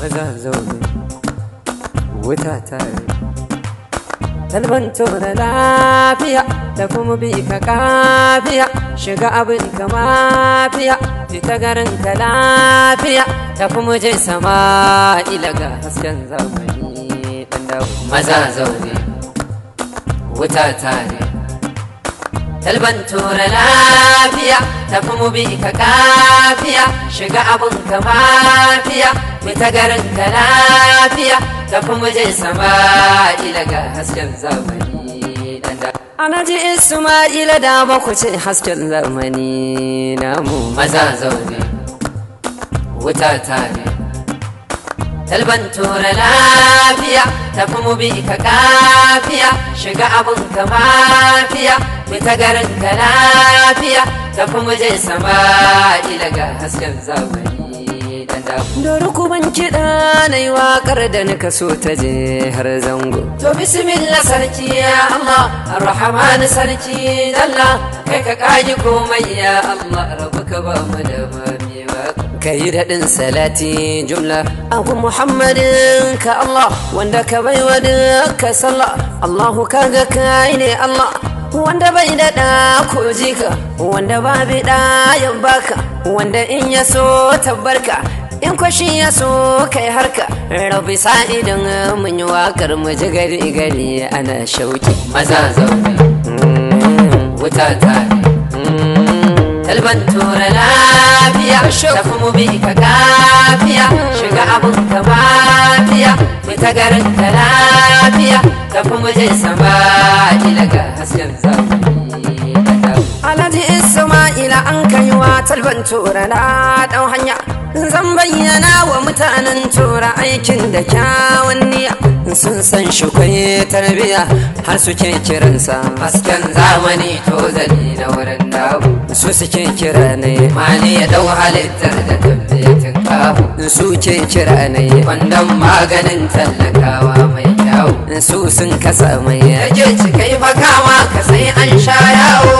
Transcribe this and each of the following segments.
maza zaune wuta tare talbanto da lafiya da kuma bi ka kafiya shiga abin ka mafiya fita garin ka lafiya ta kuma je sama ilaga hasken zamani dan dawo maza zaune wuta tare talban tura lafiya ta kuma bi ka kafiya shiga abin ka mafiya fita garin ka lafiya ta kuma je sama ilaga hasken zamani dan dawo Ana ji Ismaila da baku ce hasken zamani namu maza zaune wuta tare talban tura lafiya tafi mu bi ka kafiya shiga abun ka mafiya fita garin ka lafiya tafi mu je sama ilaga hasken zamani dan da Dori kuban kiɗa na yi waƙar da nika so ta je har zango. To bismillah sarki ya Allah, Ar-Rahman sarki Allah, kai ka kaji komai ya Allah, rabu ka ba mu da mami ba. Ka yi daɗin salati jumla, abu Muhammadin ka Allah, wanda ka bai wa duka sallah, Allahu kaga kai ne Allah. Wanda bai daɗa ko jika, wanda ba bi ɗayan baka, wanda in ya so tabbarka, in kwashi ya so kai harka rabi sa'idin mun yi wakar mu ji gari gari ana shauki maza zaune wuta tare talban tura lafiya tafi mu bi ka kafiya shiga abun ka mafiya fita garin ka lafiya tafi mu je sama ilaga hasken zamani Alhaji Isma'ila an kai wa talban tura na ɗan hanya zan bayyana wa mutanen tura aikin da kyawun niyya sun san shi kwaye tarbiya har suke kiransa hasken zamani to zali na wurin dawo su suke kira ne mali ya dau halittar da tabbatin kawo su ke kira ne kwandon maganin tallakawa mai kyawu su sun kasa mai yake cikai fakawa ka sai an sha yawo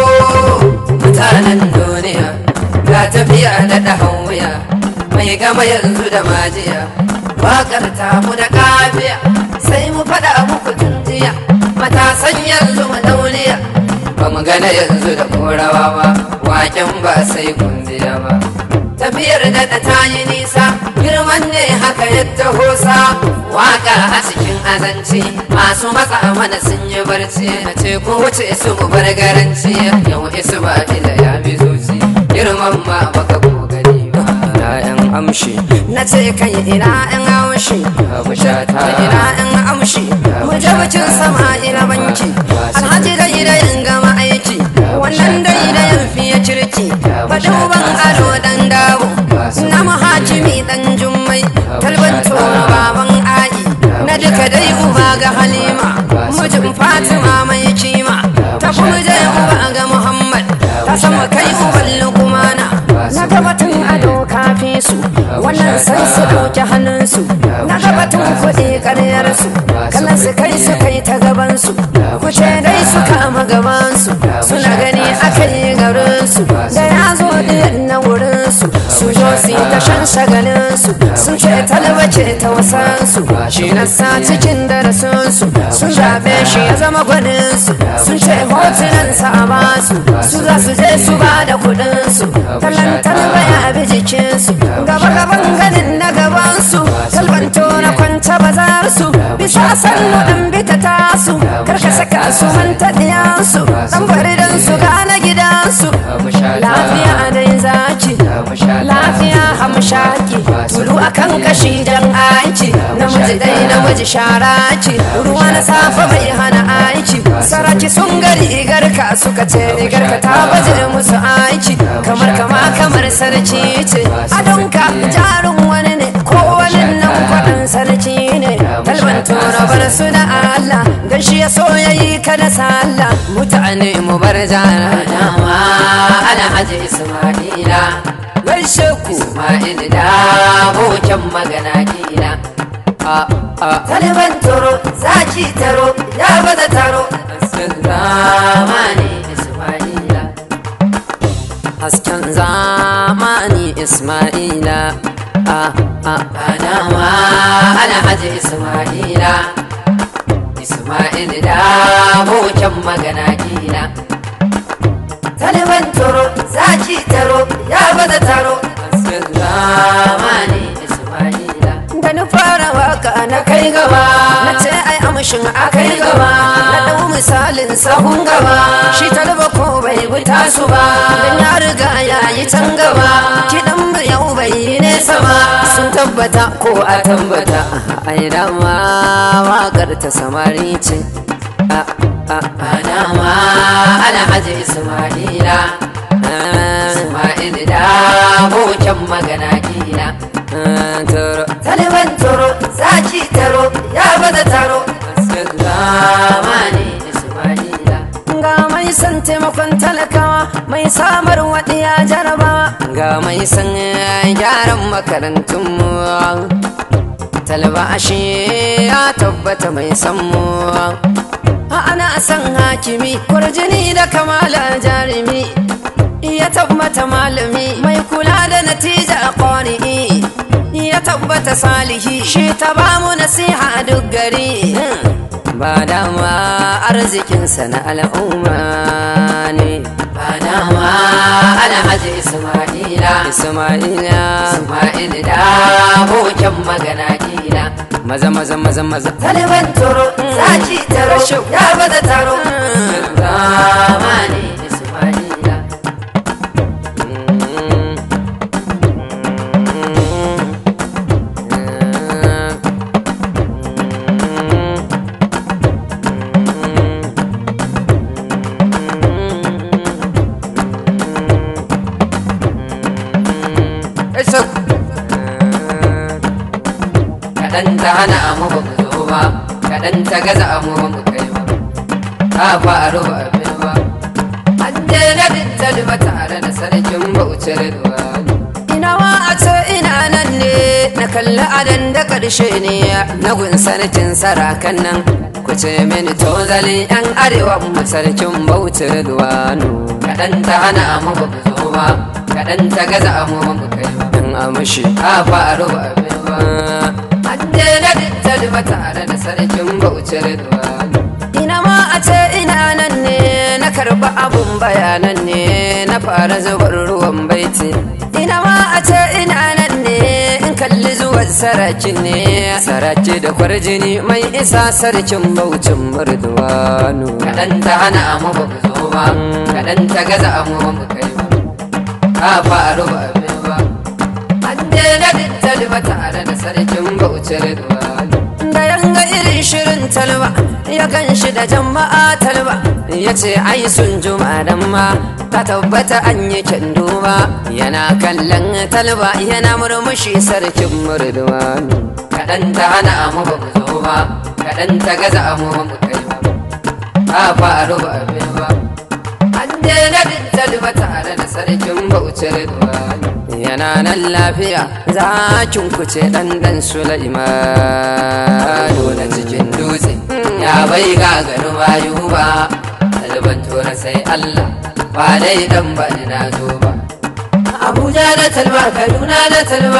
mutanen duniya ga tafiya da ɗahan wuya mai gama yanzu da majiya waƙar tamu da kafiya sai mu faɗa muku tunjiya matasan yanzu mu dauniya ba mu gana yanzu da korawa ba waken ba sai kundiya ba tafiyar da ta yi nisa girman ne haka yadda hosa waka a cikin azanci masu matsa mana sun yi barci na ce ko wuce su mu bar garanci yau isu ba ila ya bi zuci girman ma baka ko gani ba yan amshi na ce kai ina yan amshi mu shata ina yan amshi mu je bacin sama ila banki alhaji dai da yin gama aiki wannan dai da yin fiye kirki ba duban ado dan dawo na mahajimi dan jummai talban tsoro baban a'i na duka dai uba ga halima mijin fatima mai kima ta kuma je uba ga muhammad ta sama kai uban lukumana na gabatun ado kafi su wannan sai su ɗauki hannunsu na gabatun kuɗi ƙaryarsu kallon su kai su kai ta gabansu kuce dai su kama gabansu suna gani aka yi garinsu da ya zo ɗin na wurinsu su zo su yi ta shan shagalinsu sun ce talbace ta wasansu shi na sa cikin darasinsu sun zaɓe shi ya zama gwaninsu sun ce hotunansa a basu su za su je su ba da kuɗinsu talan talba ya bi jikinsu gaba gaban ganin na gabansu talbanto na kwanta bazarsu bisa sannu ɗan bita tasu karka saka su manta ɗiyansu ɗan bari don su gane gidansu lafiya dai zaki lafiya hamshaki tulu akan kashi jan aiki namiji dai namiji sharaki ruwa na safa bai hana aiki saraki sun gari garka suka ce garka ta baje musu aiki kamar kama kamar sarki ce adonka jarin wani ne ko wani nan kwaɗan sarki ne talban tura bar su da Allah dan shi ya so yayi ka da sallah mutane mu bar jana dama alhaji isma'ila gaishe ku isma'il da boken magana kila Taliban toro, zaki taro, ya bada taro, hasken zamani Ismaila. Hasken zamani Ismaila, a a Adama Alhaji Ismaila Ismail da bocan magana kila Taliban toro zaki taro ya bada taro Zamani Ismaila da na fara waka na kai gaba na ce ai amshin a kai gaba na dau misalin sahun gaba shi talba ko bai bi tasu ba dan ya riga ya yi can gaba kiɗan ba yau bai yi nesa ba sun tabbata ko a tambata ai dama wakar ta samari ce a a Adama Alhaji Ismaila Ismail da bocan magana kila toro Taliban toro zaki taro ya bada taro Zamani Ismaila ga mai san taimakon talakawa mai samar waɗiya jarabawa ga mai san gyaran makarantunmu talba ashe ya tabbata mai san mu ana san hakimi kwarjini da kamala jarumi ya tabbata malami mai kula da natija ƙwari'i ya tabbata salihi shi ta bamu nasiha duk gari ba dama arzikinsa na al'umma ne Adama Alhaji Ismaila ismaila Ismail da bocan magana kila maza maza maza maza Taliban toro zaki taro ya bada taro Zamani Ismaila Eso. kaɗan ta hana mu ba mu zo ba kaɗan ta gaza mu ba mu kai ba ta faru ba abin ba an je na talba tare da sarkin bauchar ruwa Ina wa a ce ina nan ne na kalli adan da ƙarshe ne na gun sarkin sarakan nan ku ce mini tozalin yan arewa mu sarkin bauchi duwanu kaɗan ta hana mu ba mu zo ba kaɗan ta gaza mu ba mu kai ba in amshi ta faru ba abin ba an je na talba tare da sarkin bauchar ruwa ina ma a ce ina nan ne na karba abun bayanan ne na fara zubar ruwan baiti ina ma a ce ina nan ne in kalli zuwan sarakin ne saraki da kwarjini mai isa sarkin baucin murduwanu kaɗan ta hana mu ba mu zo ba kaɗan ta gaza mu ba mu kai ba ta faru ba abin ba an je na talba tare da sarkin bauchar ruwa da yanga irin shirin talba ya gan shi da jama'a talba ya ce ai sun juma dan ma ka tabbata an yi duba yana kallon talba yana murmushi sarkin murduwanu kaɗan ta hana mu ba mu zo ba kaɗan ta gaza mu ba mu kai ba ta faru ba abin ba an je na talba tare da sarkin bauchar ruwa yana nan lafiya zakin kuce dan dan Sulaiman dole cikin dutse ya bai gagaru bayu ba talban tora sai Allah ba dai dan ba ni na zo ba Abuja da talba Kaduna da talba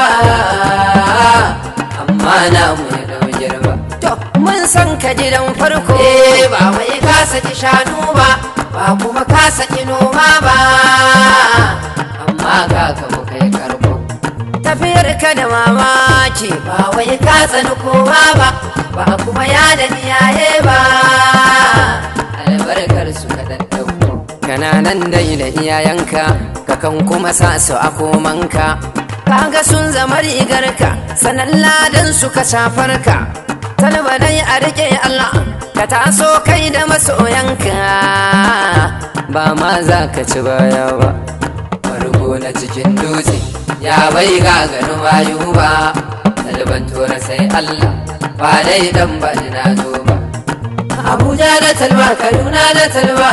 amma na mu ya dau girba to mun san ka gidan farko eh ba wai ka saki shanu ba ba kuma ka saki noma ba amma ga ka mu kai karko tafiyar ka da mamaki ba wai ka tsani kowa ba ba kuma ya da iyaye ba albarkar su ka ɗauko kana nan dai da iyayenka kakan kuma sa su a komanka kaga sun zama rigarka sanan ladan su ka shafarka talba dai a rike Allah ka taso kai da masoyanka ba ma za ka ci baya ba farko na cikin dutse ya bai gagaru bayu ba talban tora sai Allah ba dai dan ba ni na zo ba Abuja da talba Kaduna da talba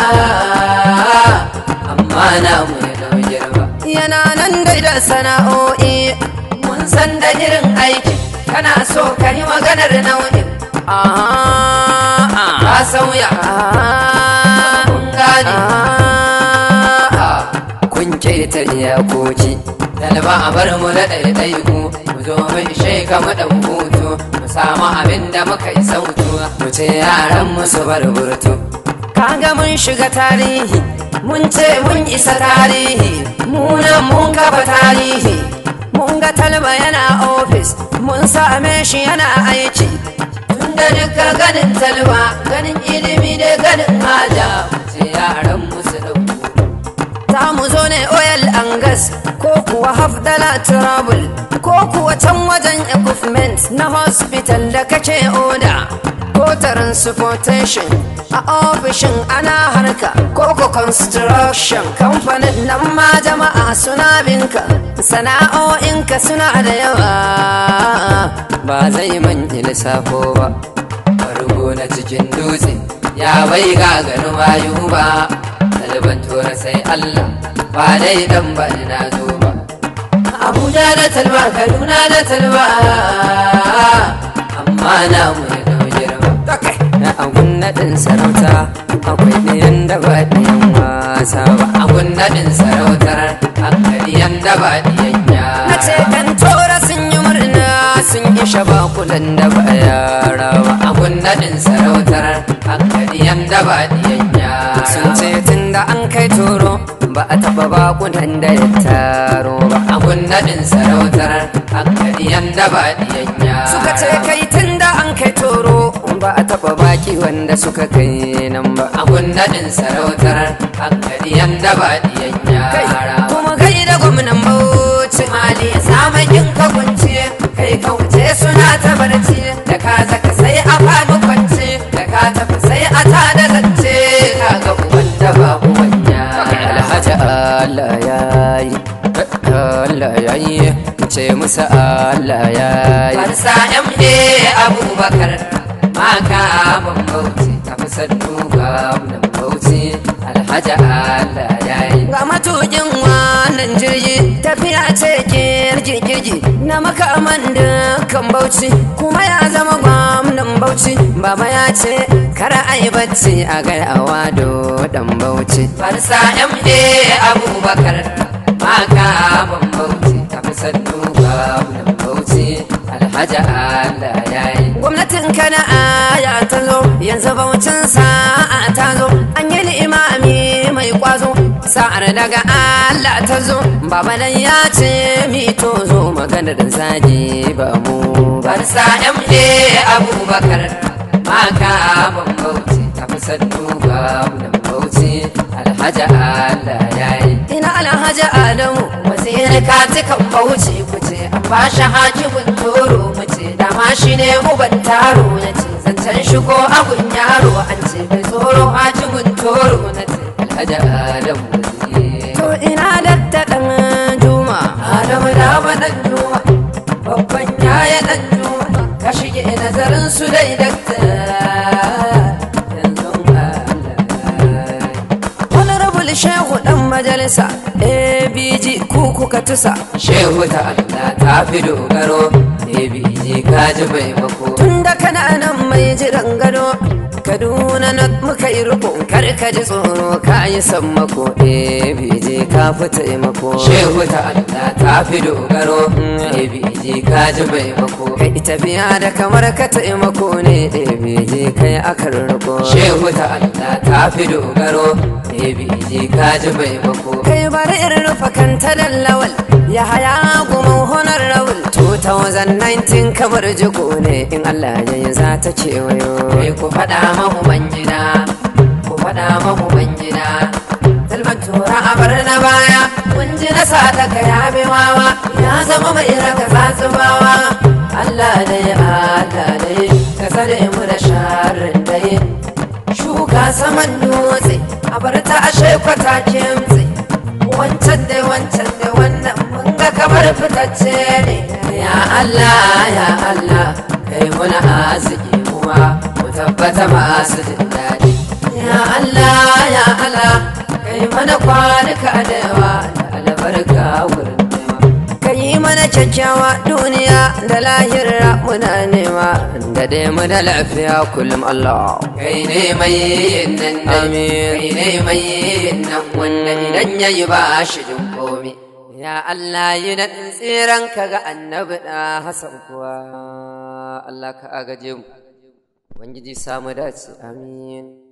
amma na mu ya dau girba yana nan dai da sana'o'i mun san da irin aiki kana so ka yi maganar nau'in ah ka sauya kun gane ah kun keta iyakoki talba a bar mu da ɗaiɗaiku mu zo mu ishe ka mu dan hutu mu samu abin da muka yi sautu mu ce yaran mu su bar burtu kaga mun shiga tarihi mun ce mun isa tarihi munan mun kafa tarihi mun ga talba yana ofis mun same shi yana aiki tunda duka ganin talba ganin ilimi da ganin haja mu ce yaran mu su dan za mu zo ne oil and gas ko kuwa hafdala trouble ko kuwa can wajen equipment na hospital da kake oda ko transportation a ofishin ana harka ko ko construction kamfanin nan ma jama'a suna binka sana'o'inka suna da yawa ba zai manya lissafo ba farko na cikin dutse ya bai gagarin wayo ba ɗaliban tura sai Allah ba dai dan ba na zo ba Abuja da talba Kaduna da talba amma na mu ya dau girma na agun naɗin sarauta akwai ɗayan da ba ɗayan wasa ba abun naɗin sarautar hankali yanda ba diyan na ce kan tora sun yi murna sun isha bakulan da ba yara ba abun naɗin sarautar hankali yanda ba diyan sun ce tun da an kai toro ba a taɓa bakunan da ya taro ba abun naɗin sarautar hankali yanda ba diyan suka ce kai tun da an kai toro ba a taɓa baki wanda suka kai nan ba abun naɗin sarautar hankali yanda ba diyan kai yara kuma kai da gwamnan bauchi mali samakin ka kunce kai ka wuce suna ta barci da ka zaka sai a faɗi kwance da ka tafi sai a ta da zance ka ga uban da ba uban alhaji Allah ya yi Allah ya yi ce musa Allah ya yi Farsa MA Abubakar maka ban bauchi tafi sannu ga nan bauchi alhaji Allah ya yi ga matukin wannan jirgi tafiya ce kirji na makaman kan bauchi kuma ya zama gwamnan bauchi baba ya ce kara ai bacci a gaiawa do dan bauchi Farsa MA Abubakar maka ban bauchi tafi sannu ga nan bauchi alhaji Allah ya yi gwamnatin kana aya ta zo yanzu baucin sa'a ta zo an yi limami mai kwazo sa'ar daga Allah ta zo baba dan ya ce mi to zo maganar zagi ba mu ba Farsa MA Abubakar maka ban bauchi tafi sannu ga nan bauchi alhaji Allah ya yi ina alhaji adamu wasiyar katikan bauchi kuce an ba shi hakimin toro mace dama shi ne uban taro na ce zancen shigo agun yaro an ce mai tsoro hakimin toro na ce alhaji adamu waziri to ina dakta dan juma adamu da dan juma babban yaya dan juma ka shige nazarin su dai dakta yanzu Allah honorable shehu dan majalisa abg ku kuka tusa shehu ta Allah ta fi dogaro ABG kaji bai mako tun da kana nan mai jiran gado kaduna na muka yi riko kar ka ji tsoro ka yi sammako abg ka fi taimako shehu ta Allah ta fi dogaro ABG kaji bai mako kai ita biya da kamar ka taimako ne abg kai akan riko shehu ta Allah ta fi dogaro ABG kaji bai mako kai bari in rufa kanta da lawal ya haya gumin honar rawul 2019 kamar jiko ne in allah ya yi za ta kewayo kai ku faɗa mahu gida ku faɗa mahu gida Talban tura a bar na baya kun ji na sa daga ya bi wawa ya zama mai raka tsatsubawa Allah dai Allah dai ka tsare mu da sharrin dai shuka saman dutse a bar ta ashe kwata kimtse wancan dai wancan dai wannan mun ga kamar fitacce ne ya Allah ya Allah kai muna arziki kuma mu tabbata masu jin daɗi ya Allah ya Allah kai mana kwanuka da yawa da albarka wurin nema ka yi mana kyakkyawa duniya da lahira muna nema da dai mu da lafiya kullum allah kai ne mai yin nan dai Amin. kai ne mai yin nan wanda idan yayi ba shi jin komi Ya Allah yi naɗin tsiran ka ga annabi ɗa Hassan kuwa Allah ka agaje mu Ubangiji samu dace amin